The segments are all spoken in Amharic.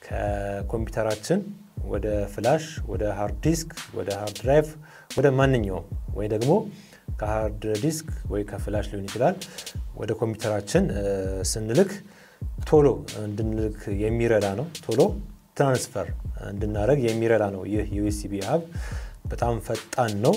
ከኮምፒውተራችን ወደ ፍላሽ፣ ወደ ሃርድ ዲስክ፣ ወደ ሃርድ ድራይቭ፣ ወደ ማንኛውም ወይ ደግሞ ከሃርድ ዲስክ ወይ ከፍላሽ ሊሆን ይችላል ወደ ኮምፒውተራችን ስንልክ ቶሎ እንድንልክ የሚረዳ ነው። ቶሎ ትራንስፈር እንድናደረግ የሚረዳ ነው። ይህ ዩኤስቢ ሀብ በጣም ፈጣን ነው።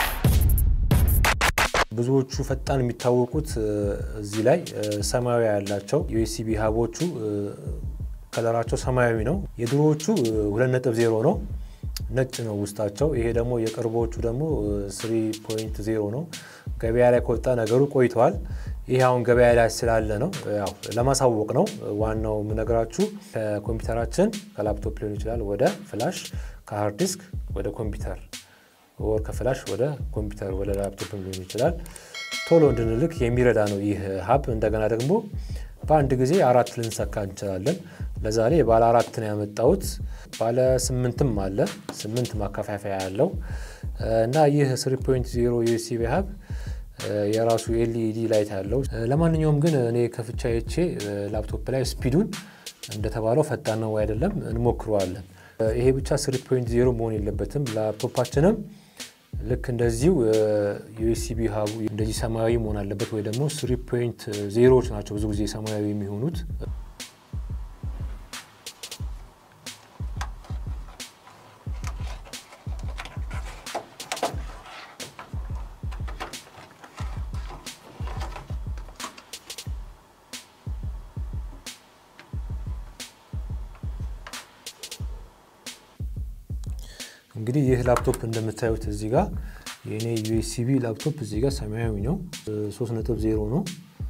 ብዙዎቹ ፈጣን የሚታወቁት እዚህ ላይ ሰማያዊ ያላቸው ዩኤስቢ ሀቦቹ ከለራቸው ሰማያዊ ነው። የድሮዎቹ 2.0 ነው፣ ነጭ ነው ውስጣቸው። ይሄ ደግሞ የቅርቦቹ ደግሞ 3.0 ነው። ገበያ ላይ ከወጣ ነገሩ ቆይተዋል። ይህ አሁን ገበያ ላይ ስላለ ነው፣ ያው ለማሳወቅ ነው። ዋናው የምነግራችሁ ከኮምፒውተራችን ከላፕቶፕ ሊሆን ይችላል ወደ ፍላሽ፣ ከሃርድ ዲስክ ወደ ኮምፒውተር ወር ከፍላሽ ወደ ኮምፒውተር ወደ ላፕቶፕ ሊሆን ይችላል ቶሎ እንድንልክ የሚረዳ ነው ይህ ሀብ። እንደገና ደግሞ በአንድ ጊዜ አራት ልንሰካ እንችላለን። ለዛሬ ባለ አራት ነው ያመጣሁት። ባለ ስምንትም አለ፣ ስምንት ማከፋፈያ ያለው እና ይህ 3.0 ዩኤስቢ ሀብ የራሱ ኤልኢዲ ላይት ያለው። ለማንኛውም ግን እኔ ከፍቻ አይቼ ላፕቶፕ ላይ ስፒዱን እንደተባለው ፈጣን ነው አይደለም እንሞክረዋለን። ይሄ ብቻ 3.0 መሆን የለበትም። ላፕቶፓችንም ልክ እንደዚሁ ዩኤስቢ ሀቡ እንደዚህ ሰማያዊ መሆን አለበት፣ ወይ ደግሞ 3.0ዎች ናቸው ብዙ ጊዜ ሰማያዊ የሚሆኑት። እንግዲህ ይህ ላፕቶፕ እንደምታዩት እዚህ ጋር የእኔ ዩኤስቢ ላፕቶፕ እዚህ ጋር ሰማያዊ ነው፣ 3.0 ነው።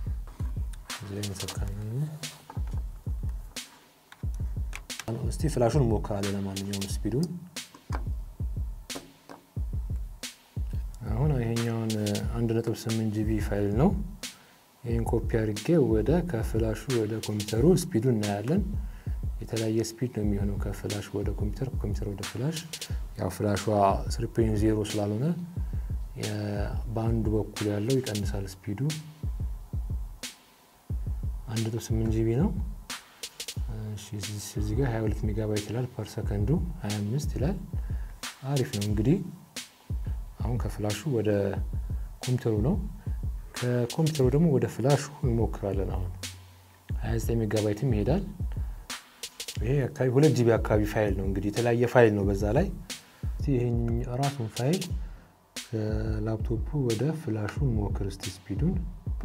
እስቲ ፍላሹን እንሞክራለን። ለማንኛውም ስፒዱን አሁን ይሄኛውን 1.8 ጂቢ ፋይል ነው። ይህን ኮፒ አድርጌ ወደ ከፍላሹ ወደ ኮምፒውተሩ ስፒዱን እናያለን። የተለያየ ስፒድ ነው የሚሆነው ከፍላሽ ወደ ኮምፒውተር ከኮምፒውተር ወደ ፍላሽ። ያው ፍላሿ 3.0 ስላልሆነ በአንዱ በኩል ያለው ይቀንሳል ስፒዱ። 1.8 ጂቢ ነው። እዚህ ጋር 22 ሜጋባይት ይላል፣ ፐር ሰከንዱ 25 ይላል። አሪፍ ነው። እንግዲህ አሁን ከፍላሹ ወደ ኮምፒውተሩ ነው፣ ከኮምፒውተሩ ደግሞ ወደ ፍላሹ እንሞክራለን። አሁን 29 ሜጋባይትም ይሄዳል። ይሄ አካባቢ ሁለት ጂቢ አካባቢ ፋይል ነው። እንግዲህ የተለያየ ፋይል ነው በዛ ላይ ይህን ራሱን ፋይል ከላፕቶፑ ወደ ፍላሹ እንሞክር እስቲ ስፒዱን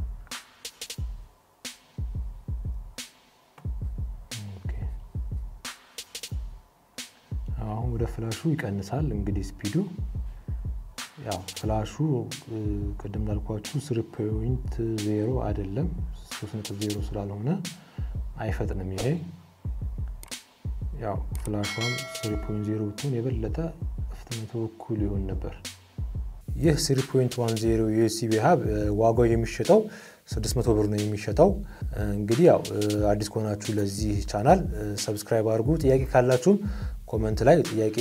አሁን ወደ ፍላሹ ይቀንሳል። እንግዲህ ስፒዱ ያው ፍላሹ ቅድም እንዳልኳችሁ ስሪ ፖይንት ዜሮ አይደለም ሶስት ነጥብ ዜሮ ስላልሆነ አይፈጥንም ይሄ ያው ፍላሿም 3.0 ብትሆን የበለጠ ፍጥነቱ እኩል ይሆን ነበር። ይህ 3.10 ዩኤስቢ ሀብ ዋጋው የሚሸጠው 600 ብር ነው የሚሸጠው። እንግዲህ ያው አዲስ ከሆናችሁ ለዚህ ቻናል ሰብስክራይብ አድርጉ። ጥያቄ ካላችሁም ኮመንት ላይ ጥያቄ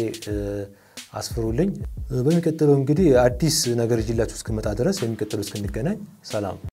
አስፍሩልኝ። በሚቀጥለው እንግዲህ አዲስ ነገር ይዤላችሁ እስክመጣ ድረስ በሚቀጥለው እስክንገናኝ ሰላም።